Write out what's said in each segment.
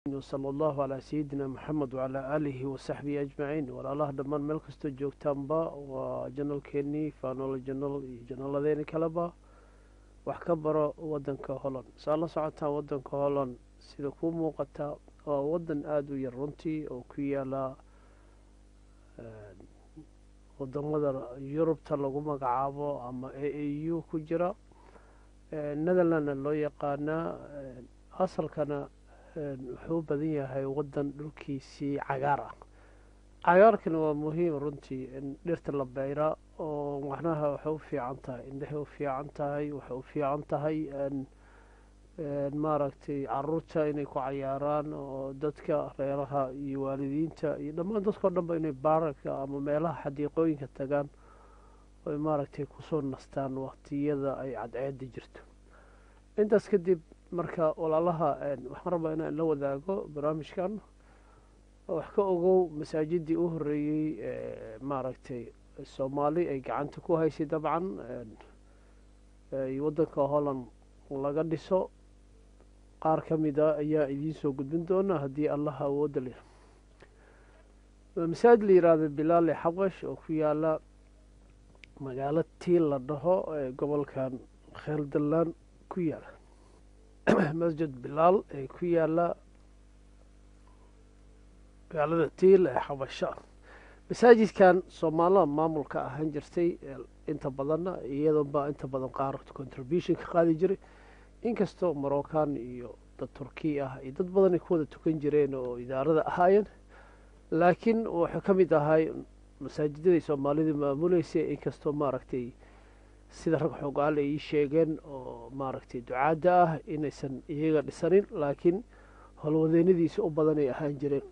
sala allahu calaa sayidina maxamed wacalaa aalihi wasaxbihi ajmaciin walaalaha dhammaan meel kastoo joogtaanba waa janalkeenii faanoolo janal iyo janaaladeeni kaleba wax ka baro wadanka holland saa la socotaan wadanka holland sida kuu muuqataa waa wadan aada u yar runtii oo ku yaala wadamada yurubta lagu magacaabo ama a a u ku jira netherlandna loo yaqaanaa asalkana wuxuu u badan yahay wadan dhulkiisii cagaar ah cagaarkana waa muhiim runtii in dhirta la beyra oo macnaha waxay u fiican tahay indhahay u fiican tahay waxay u fiican tahay maaragtay caruurta inay ku cayaaraan oo dadka reeraha iyo waalidiinta iyo dhammaan dadkao dhanba inay baaraka ama meelaha xadiiqooyinka tagaan oy maaragtay kusoo nastaan waqtiyada ay cadceeda jirto intaas kadib marka walaalaha waxaan rabaa inaan la wadaago barnaamijkan wax ka ogow masaajidii u horeeyey maaragtay soomaali ay gacanta ku haysay dabcan wadanka holland laga dhiso qaar ka mida ayaa idiin soo gudbin doona haddii allaha awooda leh masaajid la yihahdo bilaale xabash oo ku yaala magaalo tiil la dhaho ee gobolkan kheeldalaan ku yaala masjid bilaal ee ku yaala magaalada tiil ee xabasho masaajidkan soomaalida maamulka ahaan jirtay inta badanna iyadoonbaa inta badan qaar contribution ka qaadi jiray inkastoo moroccan iyo dad turkiya ah iyo dad badan ay ku wada tukan jireen oo idaarada ahaayeen laakiin wuxuu ka mid ahay masaajidaday soomaalida maamuleysay inkastoo maaragtay sida rag xoogaal ay ii sheegeen oo maaragtay ducaadda ah inaysan iyaga dhisanin laakiin howlwadeynadiisa u badan ay ahaan jireen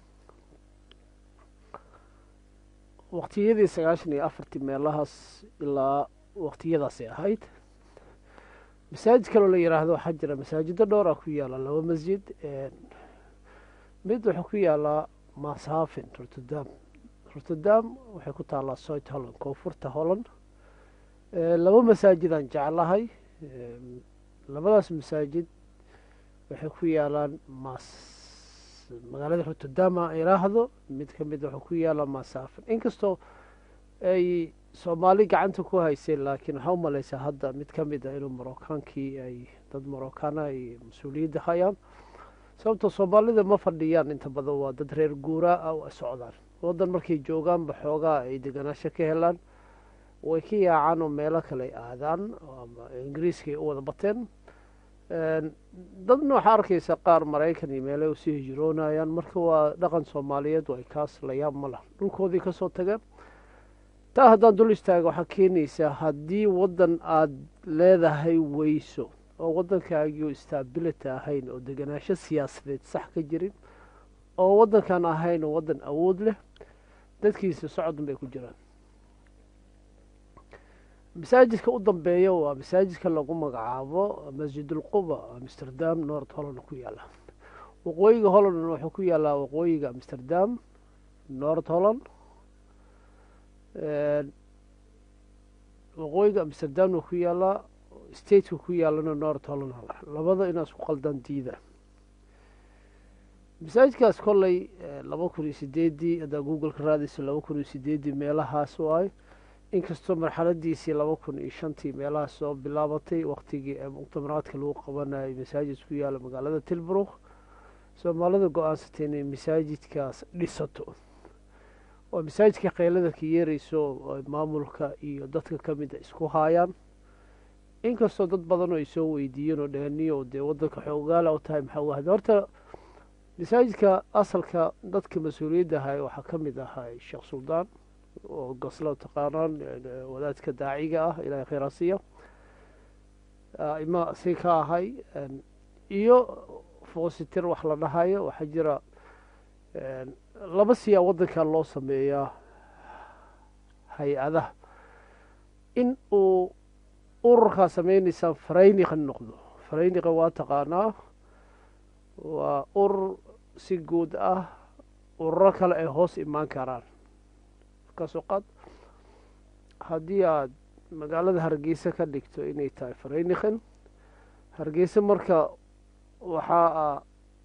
waqtiyadii sagaashan iyo afartii meelahaas ilaa waqtiyadaasay ahayd masaajid kaloo la yiraahdo waxaa jira masaajido dhowr ah ku yaala laba masjid mid wuxuu ku yaalaa mashaafin rotterdam rotterdam waxay ku taallaa soit holland koonfurta holland laba masaajidaan jeclahay labadaas masaajid waxay ku yaalaan mas magaalada rotterdama iraahdo mid ka mid wuxuu ku yaalaa masaafin inkastoo ay soomaali gacanta ku haysay laakiin waxaa u maleysaa hadda mid ka mid a inuu morokaankii ay dad morokana ay mas-uuliyadda hayaan sababtoo soomaalida ma fadhiyaan inta badan waa dad reer guuraa ah waa socdaan wadan markay joogaanba xoogaa ay deganaasho ka helaan way ka yaacaan oo meelo kale ay aadaan ama ingiriiska ay u wada bateen dadna waxaa arkaysa qaar maraykan iyo meelay usii hijroonayaan marka waa dhaqan soomaaliyeed way kaas la yaab ma lah dhulkoodii kasoo tageen taa haddaan dul istaaga waxaa keenaysaa haddii waddan aada leedahay weyso oo waddankaagii stability ahayn oo deganaasho siyaasadeed sax ka jirin oo waddankan ahayn oo waddan awood leh dadkiisa socodun bay ku jiraan masaajidka u dambeeya waa masaajidka lagu magacaabo masjidulquba amsterdam north holland ku yaala waqooyiga holland wuxuu ku yaalaa waqooyiga amsterdam north holland waqooyiga amsterdamna ku yaalaa stateka ku yaalana north holland labada inaas ku qaldan diida masaajidkaas kolley laba kun iyo sideedii haddaa googleka raadayso laba kun iyo sideedii meelahaas waay inkastoo marxaladiisii laba kun iyo shantii meelahaas soo bilaabatay waqtigii muctamaraadka lagu qabanayay masaajid ku yaala magaalada tilbrook soomaalida go-aansatay inay masaajidkaas dhisato oo masaajidka keylada ka yeereyso maamulka iyo dadka ka mida isku haayaan inkastoo dad badan oo ay soo weydiiyeen oo dheheniyo dee wadanka xoogaala u tahay maxaa wahda horta masaajidka asalka dadka mas-uuliyadda ahay waxaa ka mid ahay sheekh suldaan oo gaslo taqaanaan wadaadka daaciga ah ilahay kheyraasiya ima si ka ahay iyo foositir wax la dhahayo waxaa jira laba siyaa waddankan loo sameeyaa hay-adaha in uu ururkaa sameynaysaan farayniqa noqdo farayniqa waa taqaanaa waa urur si guud ah ururo kale ay hoos imaan karaan kasoo qaad haddii aada magaalada hargeysa ka dhigto inay tahay farayniqan hargeysa marka waxaa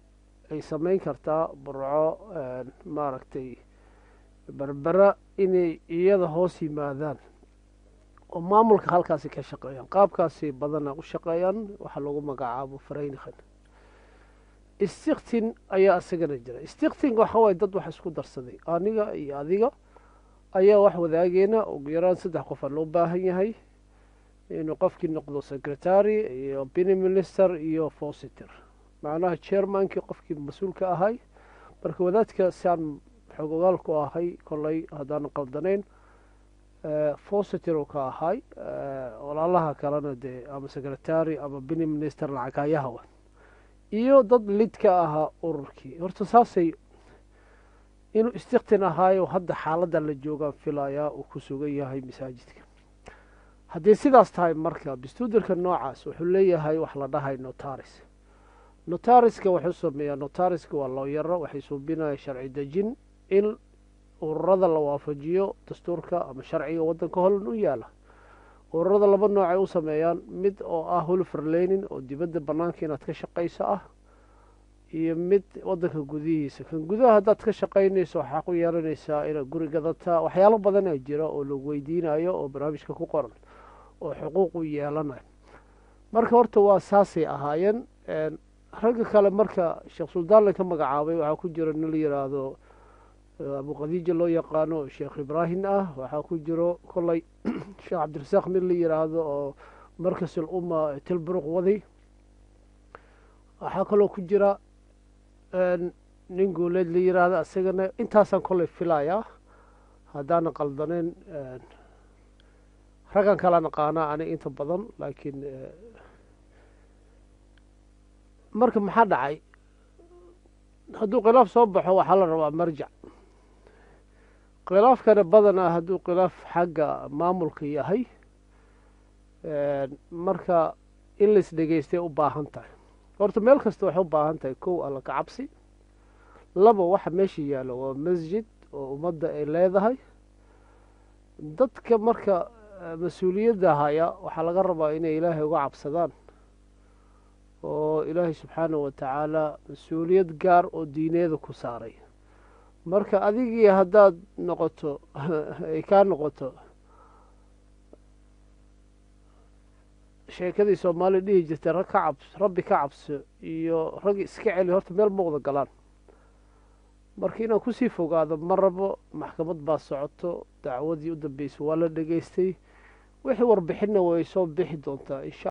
ay sameyn kartaa burco maaragtay berbera inay iyada hoos yimaadaan oo maamulka halkaasi ka shaqeeyaan qaabkaasi badana u shaqeeyaan waxaa lagu magacaabo fareynikhan istiktin ayaa isagana jira istiktin waxa waye dad wax isku darsaday aniga iyo adiga ayaa wax wadaageena ugu yaraan saddex qof aa loo baahan yahay inuu qofkii noqdo secretary iyo bini minister iyo fositer macnaha chairmankii qofkii mas-uulka ahay marka wadaadka siaan xogogaal ku ahay kolley haddaan qaldanayn fositer uu ka ahay walaalaha kalena dee ama secretary ama bini minister lacagaayahawa iyo dad lid ka ahaa ururkii horta saasay inuu istiktin ahaayo hadda xaaladda la joogaan filayaa uu ku sugan yahay masaajidka haddii sidaas tahay marka bistuudirka noocaas wuxuu leeyahay wax la dhahay notaris notariska wuxuu sameeyaa notariska waa looyaro waxay suubinaya sharci dejin in ururada la waafajiyo dastuurka ama sharciga waddanka holan u yaala ururada laba noocay u sameeyaan mid oo ah hulferlenin oo dibadda bannaanka inaad ka shaqayso ah iyo mid waddanka gudihiisa kan gudaha haddaad ka shaqaynayso waxaa ku yeelanaysaa inaad guri gadataa waxyaalo badanaa jira oo lagu weydiinayo oo barnaamijka ku qoran oo xuquuqu yeelanayo marka horta waa saasay ahaayeen ragga kale marka sheekh suldaan la ka magacaabay waxaa ku jiro nin la yidhaahdo abu khadiija loo yaqaano sheekh ibraahim ah waxaa ku jiro kolley sheekh cabdirasaaq mid la yidhaahdo oo markasul umma tilburuq waday waxaa kaloo ku jira nin guuleed la yidhaahdo isagana intaasaan kolley filayaa haddaana qaldaneyn raggan kala naqaanaa aniga inta badan laakiin marka maxaa dhacay hadduu khilaaf soo baxo waxaa la rabaa marjac khilaafkana badanaa hadduu khilaaf xagga maamulka yahay marka in lais dhegeystay u baahan tahay horta meel kasta waxay u baahan tahay kow alla ka cabsi laba waxa meesha yaalo waa masjid oo ummadda ay leedahay dadka marka mas-uuliyadda haya waxaa laga rabaa inay ilaahay uga cabsadaan oo ilaahay subxaanahu watacaala mas-uuliyad gaar oo diineeda ku saaray marka adigii haddaad noqoto ay kaa noqoto sheekadii soomaaliya dhihi jirtay rag ka cabs rabbi ka cabso iyo rag iska celi horta meel ma wada galaan marka inaan kusii fogaado ma rabo maxkamad baa socoto dacwadii u dambeysay waa la dhegeystay wixii warbixinna way soo bixi doontaa insha